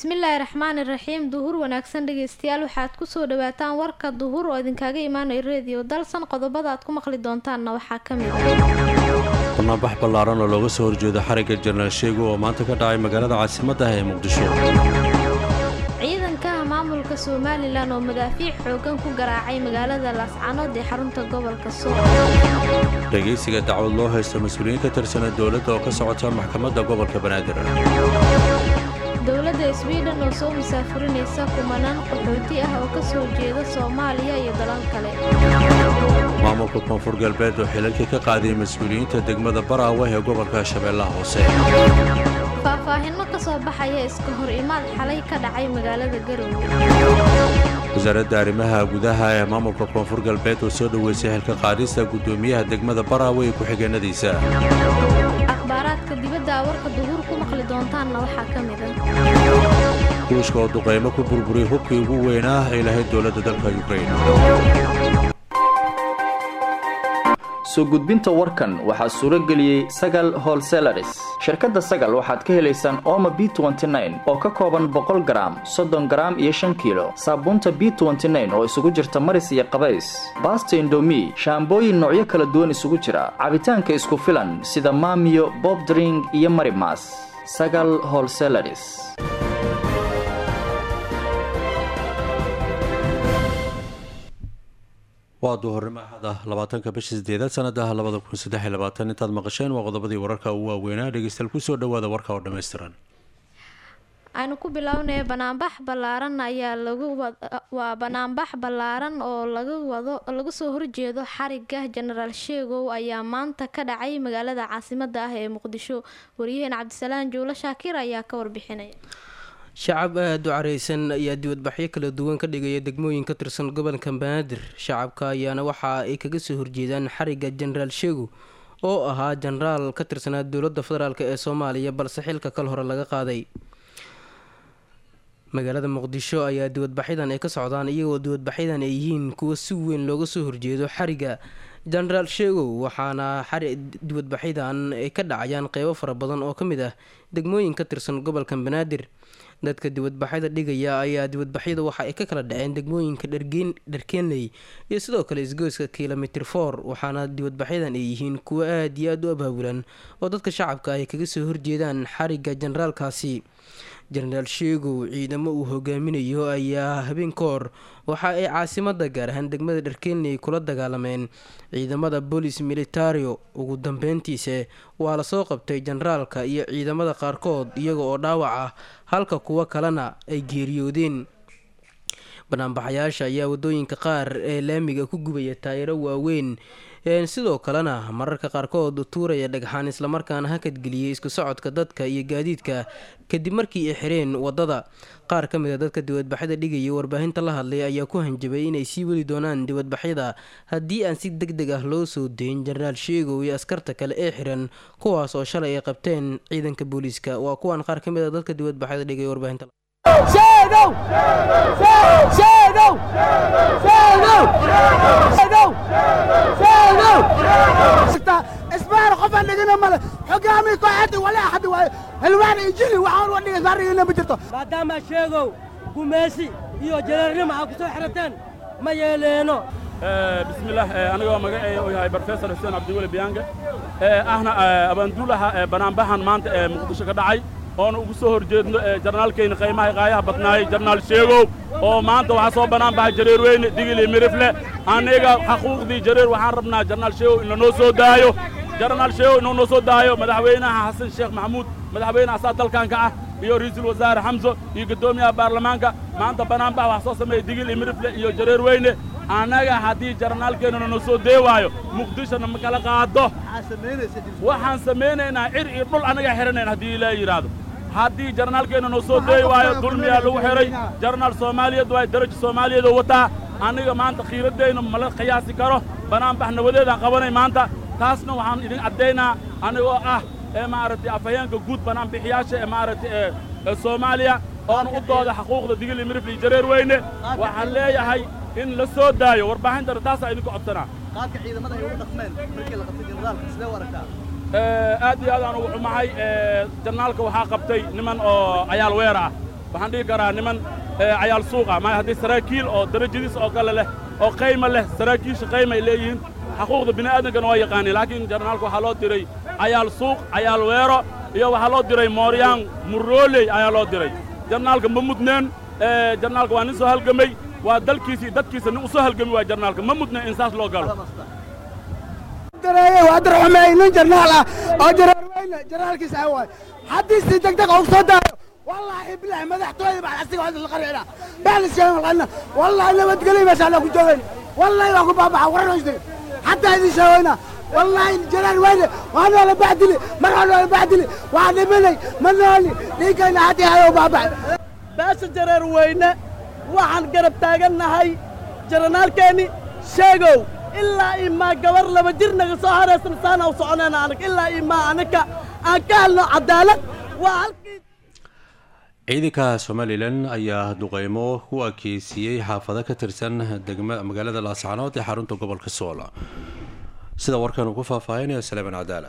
bismillaahi raxmaani raxiim duhur wanaagsan dhegeystayaal waxaad kusoo dhawaataan warka duhur oo idinkaga imaanaya reediyo dalsan qodobada aad ku maqli doontaanna waxaa ka mid ah barnaambax ballaaran oo looga soo horjeedo xarigga jenaraal sheego oo maanta ka dhacay magaalada caasimadda ah ee muqdisho ciidanka maamulka somalilan oo madaafiic xoogan ku garaacay magaalada laascanood ee xarunta gobolka sool dhegaysiga dacwad loo haysto mas-uuliyiin ka tirsana dowladda oo ka socota maxkamadda gobolka banaadir dowladda swiden oo soo musaafurinaysa kumanaan qaxooti ah oo ka soo jeeda soomaaliya iyo dalal kale maamulka koonfur galbeed oo xilalkii ka qaadiyay mas-uuliyiinta degmada baraawe ee gobolka shabeellaha hoose faahfaahinno ka soo baxaya iska hor imaad xalay ka dhacay magaalada garowe wasaaradda arrimaha gudaha ee maamulka koonfur galbeed oo soo dhoweysay xilka qaadista guddoomiyaha degmada baraawe iyo ku-xigeenadiisa akhbaaraadka dibadda warka duhuur ku maqli doontaanna waxaa ka mid ah ruushka oo duqaymo ku burburiyay hubkii ugu weynaa ay lahayd dowladda dalka yukrain soo gudbinta warkan waxaa suuro geliyey sagal holselaris shirkadda sagal waxaad ka helaysaan ooma b oo ka kooban boqol garaam soddon garaam iyo shan kiilo saabuunta b oo isugu jirta maris iyo qabays baasta indomi shaambooyin noocyo kala duwan isugu jira cabitaanka isku filan sida maamiyo bobdring iyo marimas sagal holselaris waa duhurnimo axad ah labaatanka bisha sideedaad sanada labada kun saddex iyo labaatan intaad maqasheen waa qodobadii wararka ugu waaweynaa dhegeystayaal kusoo dhawaada warka oo dhammaystiran aynu ku bilownaya banaanbax ballaaran ayaa lagu waa banaanbax ballaaran oo laga wado laga soo horjeedo xariga jenaraal sheegow ayaa maanta ka dhacay magaalada caasimadda ah ee muqdisho wariyaheen cabdisalaan juulo shaakir ayaa ka warbixinaya shacab aada u careysan ayaa dibadbaxyo kala duwan ka dhigaya degmooyin ka tirsan gobolka banaadir shacabka ayaana waxa ay kaga soo horjeedaan xariga jenaraal sheego oo ahaa jenaraal ka tirsanaa dowladda federaalk ee soomaaliya balse xilka kal hore laga qaaday magaalada muqdisho ayaa dibadbaxyadan ay ka socdaan iyagoo dibadbaxyadan ay yihiin kuwa si weyn looga soo horjeedo xariga jenaraal sheegow waxaana dibadbaxyadan ay ka dhacayaan qeybo fara badan oo ka mid ah degmooyin ka tirsan gobolka banaadir dadka dibadbaxyada dhigaya ayaa dibadbaxyada waxa ay ka kala dhaceen degmooyinka dharkeenley iyo sidoo kale isgoyska kilomitr for waxaana dibadbaxyadan ay yihiin kuwo aada iyo aada u abaabulan oo dadka shacabka ay kaga soo horjeedaan xariga jenaraalkaasi jenaraal sheegow ciidamo uu hogaaminayo ayaa habeen ka hor waxa ay caasimada gaar ahaan degmada dharkeenley kula dagaalameen ciidamada bolis militario ugu dambeyntiise waa lasoo qabtay jenaraalka iyo ciidamada qaarkood iyaga oo dhaawac ah halka kuwo kalena ay geeriyoodeen banaanbaxayaasha ayaa wadooyinka qaar ee laamiga ku gubaya taayiro waaweyn sidoo kalena mararka qaarkood tuuraya dhagxaan islamarkaana hakadgeliyay isku socodka dadka iyo gaadiidka kadib markii ay xireen wadada qaar ka mid a dadka dibadbaxyada dhigaya warbaahinta la hadlay ayaa ku hanjabay inay sii weli doonaan dibadbaxyada haddii aan si deg deg ah loo soo dayn jenaraal sheegow iyo askarta kale ee xiran kuwaas oo shalay ay qabteen ciidanka booliiska waa kuwan qaar ka mid a dadka dibadbaxyada dhigaya warbaahinta اسبار قف عندنا مال حقامي قاعد ولا احد الوان يجري وحاول ودي صار ما جرته maadaama sheegow gumaysi iyo jalaarnimo aa ku soo xirateen ma yeeleeno bismillaah anigoo magaceeya uu yahay brofesor xuseen cabdiweli biyaange ahna abaanduulaha banaanbaxan maanta ee muqdisho ka dhacay oona ugu soo horjeedno jarnaalkayna qaymaha qaayaha badnaayay jarnaal sheegow oo maanta waxaa soo bannaan baxay jareer weyne digil iyo mirifle aniga xaquuqdii jareer waxaan rabnaa jarnaal sheegow in lanoo soo daayo jarnaal sheegow inuu noo soo daayo madaxweynaha xasan sheekh maxamuud madaxweyne asaa dalkanka ah iyo ra'iisul wasaare xamso iyo guddoomiyaha baarlamaanka maanta bannaanbax wax soo sameeyey digil iyo mirifle iyo jareer weyne annaga haddii jarnaalkeennana noo soo dee waayo muqdishona ma kala qaado waxaan samaynaynaa cir iyo dhul annaga xihanayn haddii ilaa yidhaahdo haddii jarnaalkeenna noo soo deeyi waayo dulmiyaa lagu xidhay jarnaal soomaaliyeed waayo daraja soomaaliyeed oo wataa anniga maanta khiiraddayna mala qiyaasi karo banaanbax nabadeedaan qabanay maanta taasna waxaan idin caddaynaa anigoo ah ee maaragtay afhayeenka guud banaanbixiyaasha ee maaragtay ee soomaaliya oona u dooda xaquuqda digil iyo mirifli jareer weyne waxaan leeyahay in la soo daayo warbaaxintana taasaa idinku codsanaa qaabka ciidamada ay ugu dhaqmeen markii la qabtay generaalka sidee u aragtaa aad iyo aad aan ugu xumahay jarnaalka waxaa qabtay niman oo cayaal weer ah waxaan dhihi karaa niman cayaal suuqa maaya haddii saraakiil oo darajadiis oo kale leh oo qayma leh saraakiisha qayma ay leeyihiin xaquuqda bini'aadankana waa yaqaaniin laakiin jarnaalka waxaa loo diray cayaal suuq cayaal weero iyo waxaa loo diray mooryaan murooley ayaa loo diray jarnaalka ma mudneen jarnaalka waa nin soo halgamay waa dalkiisa iyo dadkiisa nin u soo halgami waa jarnaalka ma mudneen in saas loo galo dareeye waa dar xumeey nin jarnaal ah oo jareer weyne jarnaalkiisa ah waay haddii si degdeg ugu soo daayo wallaahi bilaahi madaxtooyada baan asiga waa la qarxina baan sheegan qalna wallaahi nabadgelyo meesha la ku joogayn wallaahi waa ku baabaxa waran hoysday xataa idin sheegayna wallaahi jareer weyne waa noola bacdili mar waa noola bacdili waa dhimanay ma nooli dhiigayna haddii hayo baabaxay baasha jareer weyne waxaan garab taagannahay jaranaalkeenni sheegow ilaa imaa gabar laba jir naga soo haraysan saana u soconayna anag ilaa imaa anaka aan ka helno cadaalad waa halkii ciidanka somalilan ayaa duqeymo ku akeysiiyey xaafado ka tirsan degma magaalada laascanood ee xarunta gobolka sool sida warkan uu ku faahfaahinaya saleeman cadaala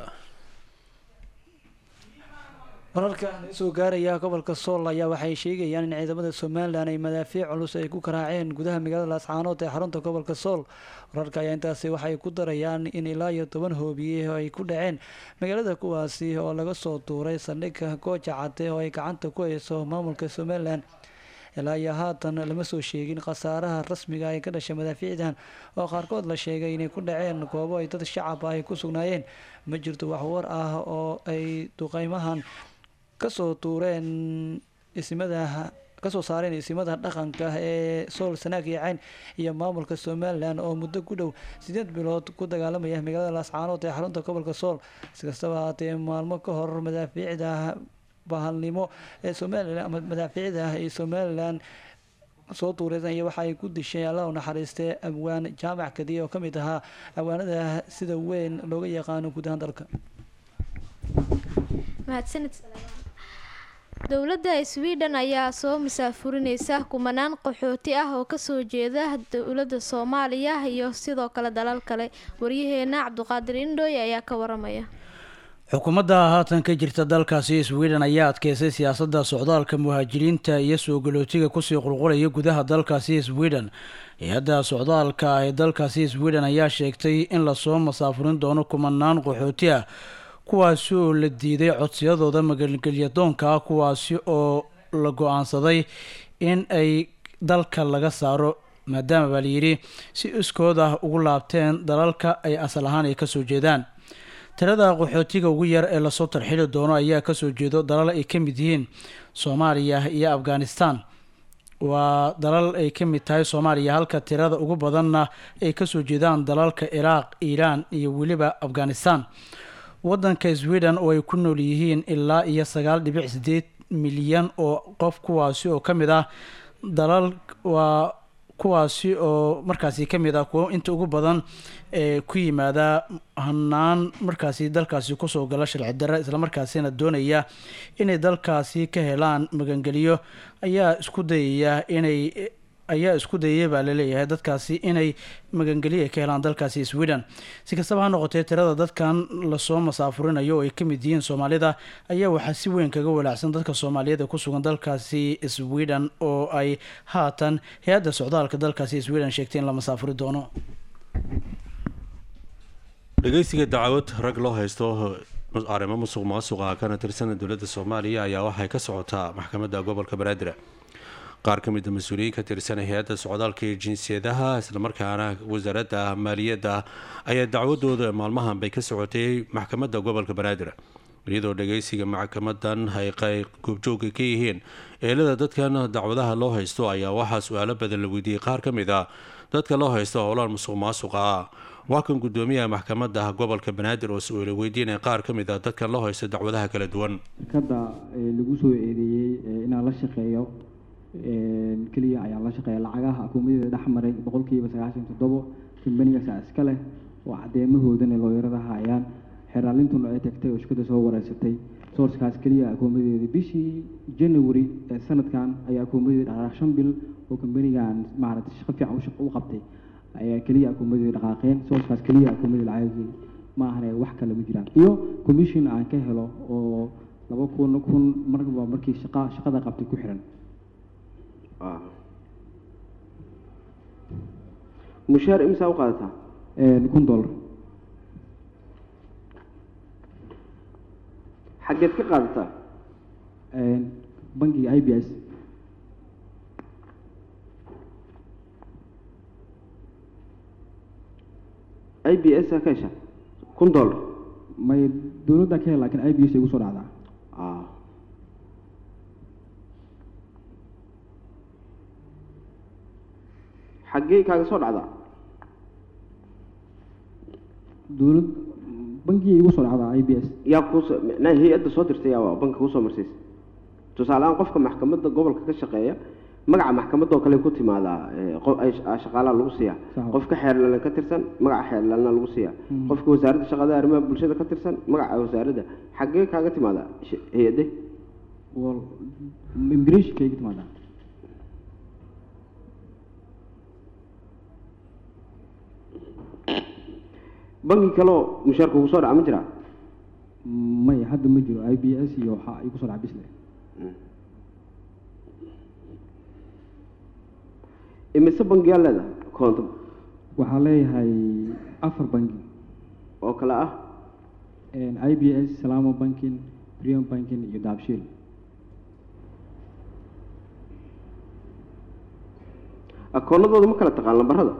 wararka soo gaaraya gobolka sool ayaa waxay sheegayaan in ciidamada somalilan ay madaafiic culus ay ku karaaceen gudaha magaalada laascaanood ee xarunta gobolka sool wararka ayaa intaasi waxay ku darayaan in ilaa iyo toban hoobiye ay ku dhaceen magaalada kuwaasi oo laga soo tuuray saldhigga gooja cade oo ay gacanta ku hayso maamulka somalilan ilaa iyo haatan lama soo sheegin khasaaraha rasmiga ay ka dhashay madaafiicdan oo qaarkood la sheegay inay ku dhaceen goobo ay dad shacab ah ay ku sugnaayeen ma jirto wax war ah oo ay duqeymahan kasoo tuureen isimada kasoo saareen isimada dhaqanka ee sool sanaag iyo cayn iyo maamulka somalilan oo muddo ku dhow sideed bilood ku dagaalamaya magaalada laascaanood ee xarunta gobolka sool iskastaba haatee maalmo ka hor madaafiicda bahalnimo ee somalilan ama madaafiicda ee somalilan soo tuureysanya waxa ay ku dishay allah u naxariistee abwaan jaamac kadiye oo ka mid ahaa abwaanada sida weyn looga yaqaano guud ahaan dalka mahadsanid dowladda sweden ayaa soo musaafurineysa kumanaan qaxooti ah oo kasoo jeeda dowladda soomaaliya iyo sidoo kale dalal kale waryaheena cabdiqaadir indhooy ayaa ka waramaya xukuumadda haatan ka jirta dalkaasi sweden ayaa adkeysay siyaasadda socdaalka muhaajiriinta iyo soo galootiga kusii qulqulaya gudaha dalkaasi sweden hay-adda socdaalka ee dalkaasi sweden ayaa sheegtay in lasoo masaafurin doono kumanaan qaxooti ah kuwaasi oo la diiday codsiyadooda magangelyadoonka kuwaasi oo la go-aansaday in ay dalka laga saaro maadaama baa layidhi si iskood ah ugu laabteen dalalka ay asal ahaan ay kasoo jeedaan tirada qaxootiga ugu yar ee lasoo tarxili doono ayaa kasoo jeedo dalal ay ka mid yihiin soomaaliya iyo afghanistan waa dalal ay ka mid tahay soomaaliya halka tirada ugu badanna ay kasoo jeedaan dalalka ciraaq iiraan iyo weliba afghanistan wadanka sweden oo ay ku nool yihiin ilaa iyo sagaal dhibic sideed milyan oo qof kuwaasi oo ka mid ah dalal waa kuwaasi oo markaasi ka mid ah kuwo inta ugu badan ee ku yimaada hanaan markaasi dalkaasi kusoo gala sharci darre islamarkaasina doonaya inay dalkaasi ka helaan magangeliyo ayaa isku dayaya inay ayaa isku dayaya baa laleeyahay dadkaasi inay magangeliya ka helaan dalkaasi sweden si kastaba ha noqotee tirada dadkan lasoo masaafurinayo oo ay ka mid yihiin soomaalida ayaa waxaa si weyn kaga walaacsan dadka soomaaliyada ku sugan dalkaasi sweden oo ay haatan hay-adda socdaalka dalkaasi sweden sheegtay in la masaafuri doono dhegeysiga dacwad rag loo haysto arrimo musuq maasuqa kana tirsan dowladda soomaaliya ayaa waxay ka socotaa maxkamadda gobolka banaadir qaar ka mid a mas-uuliyiin ka tirsan hay-adda socdaalka iyo jinsiyadaha islamarkaana wasaaradda maaliyadda ayaa dacwadooda maalmahan bay ka socotay maxkamadda gobolka banaadir iyadoo dhageysiga maxkamadan ay goobjooga ka yihiin eelada dadkan dacwadaha loo haysto ayaa waxaa su-aalo badan la weydiiyey qaar ka mid a dadka loo haysto howlaan musuq maasuqa ah waa kan gudoomiyaha maxkamadda gobolka banaadir oo su-aalo weydiinaya qaar ka mid a dadkan loo haysto dacwadaha kala duwan shirkadda lagu soo eedeeyey inaan la shaqeeyo keliya ayaan la shaqeeya lacagaha akuumadeeda dhex maray boqolkiiba sagaashan toddobo kambanigaasa iska leh oo cadeemahoodana looyarada hayaan xeraalintuna ay tagtay oo shirkadda soo wareysatay sourcekaas keliya akuumadeeda bishii january ee sanadkan ayaa akuumadeeda dhaqaaq shan bil oo kambanigan maaragtay shaqo fiican u qabtay ayaa keliya akuumadeeda dhaqaaqeen sourcekaas keliya akuumadeeda lacagii ma ahane wax kale ma jiraan iyo commission aan ka helo oo laba kun kun marba markii shaqa shaqada qabtay ku xiran ah mushaar imsaa u qaadataa kun dollar xaggeed ka qaadataa bangiga i b s i b s ka hesha kun dollar may dowladda ka hel lakin i b s ay ugu soo dhacdaa ah xaggee kaaga soo dhacdaa dowlad bangigay igu soo dhacdaa i b s yaa kuusoo micnaha hay-adda soo dirtay yaa banka kuusoo marsiisa tusaale ahaan qofka maxkamadda gobolka ka shaqeeya magaca maxkamadoo kale ku timaadaa ee, qof- ay- ah, shaqaalaha lagu siiyaa Sax. qofka xeerlalan ka tirsan magaca xeerlalana lagu siiyaa Mm. qofka wasaaradda shaqada arrimaha bulshada ka tirsan magaca wasaaradda xaggee kaaga timaadaa sh- hay-adde wal immigration kayga timaadaa bangi kaleo mushaarka ugu soo dhaca ma jiraa may hadda ma jiro i b s iyo waxaa igu soo dhaca bisle imise bangiyaa leedahay koonto waxaa leeyahay afar bangi oo kale ah i b s salamo banking premium banking iyo daabshiil akoonadooda ma kala taqaan lambarada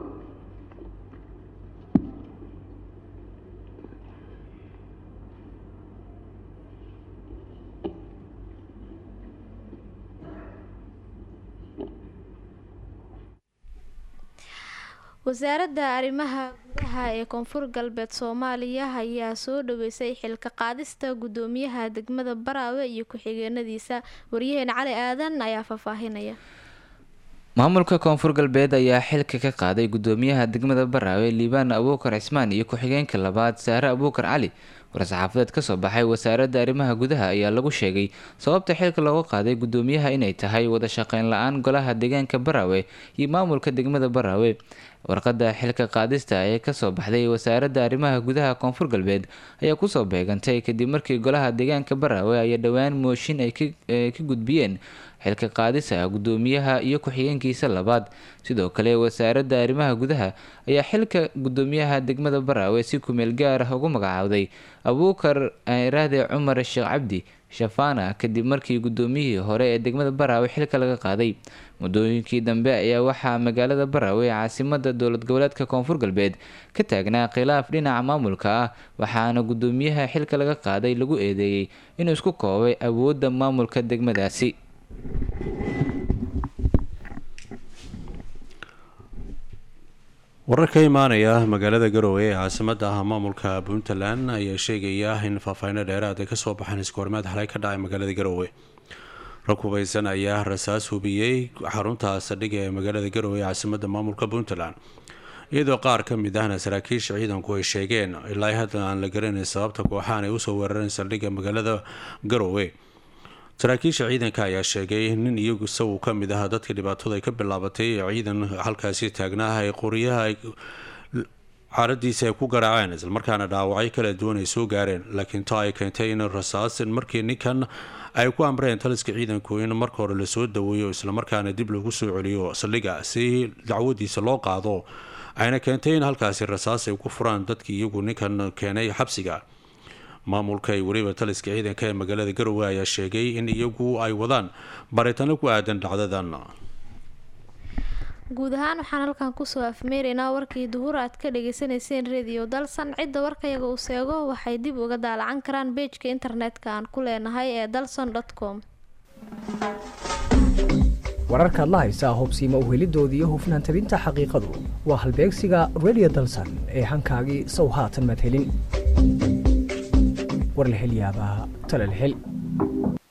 wasaaradda arrimaha gudaha ee koonfur galbeed soomaaliya ayaa soo dhaweysay xilka qaadista gudoomiyaha degmada baraawe iyo ku-xigeenadiisa waryaheena cali aadan ayaa faahfaahinaya maamulka koonfur galbeed ayaa xilka ka qaaday gudoomiyaha degmada baraawe liibaan abuukar cismaan iyo ku-xigeenka labaad saare abuukar cali war-saxaafadeed kasoo baxay wasaaradda arrimaha gudaha ayaa lagu sheegay sababta xilka looga qaaday gudoomiyaha inay tahay wada shaqeyn la-aan golaha deegaanka baraawe iyo maamulka degmada baraawe warqadda xilka qaadista ee kasoo baxday wasaaradda arrimaha gudaha koonfur galbeed ayaa kusoo beegantay kadib markii golaha deegaanka baraawe ay dhowaan mooshin ay ka- ee ka gudbiyeen xilka qaadisa gudoomiyaha iyo ku-xigeenkiisa labaad sidoo kale wasaaradda arrimaha gudaha ayaa xilka gudoomiyaha degmada baraawe si kumeel gaar ah ugu magacaawday abuukar raade cumar sheekh cabdi shafaana kadib markii gudoomiyihii hore ee degmada baraawe xilka laga qaaday muddooyinkii dambe ayaa waxaa magaalada baraawe ee caasimada dowlad goboleedka koonfur galbeed ka taagnaa khilaaf dhinaca maamulka ah waxaana gudoomiyaha xilka laga qaaday lagu eedeeyey inuu isku koobay awoodda maamulka degmadaasi warar ka imaanaya magaalada garowe ee caasimada ah maamulka puntland ayaa sheegaya in faahfaahinno dheeraad ay kasoo baxeen iskoormaad xalay ka dhacay magaalada garowe rag hubeysan ayaa rasaas hubiyey xarunta saldhigga ee magaalada garowe ee caasimada maamulka puntland iyadoo qaar ka mid ahna saraakiisha ciidanku ay sheegeen ilaa hadda aan la garanayn sababta kooxahan ay usoo weerareen saldhigga magaalada garowe saraakiisha ciidanka ayaa sheegay nin iyagu isagu ka mid ah dadka dhibaatada ay ka bilaabatay ee ciidan halkaasi taagnaa ay qoryaha ay xaaladiisa ay ku garaaceen islamarkaana dhaawacyo kala duwan ay soo gaareen laakiin taa ay keentay in rasaas markii ninkan ay ku amreen taliska ciidanku in marka hore lasoo daweeyo islamarkaana dib lagu soo celiyo saldhigga si dacwadiisa loo qaado ayna keentay in halkaasi rasaas ay ku furaan dadkii iyagu ninkan keenay xabsiga maamulka iyo weliba taliska ciidanka ee magaalada garowe ayaa sheegay in iyagu ay wadaan baritano ku aadan dhacdadan guud ahaan waxaan halkan kusoo afmeeraynaa warkii duhur aad ka dhagaysanayseen radio dalsan cidda warkayaga uu seego waxay dib uga daalacan karaan beejka internetka aan ku leenahay ee dalson com wararkaad la haysaa hubsiima uhelidooda iyo hufnaan tabinta xaqiiqadu waa halbeegsiga radio dalsan ee hankaagii sow haatan maad helin war la hel yaabaa tale la hel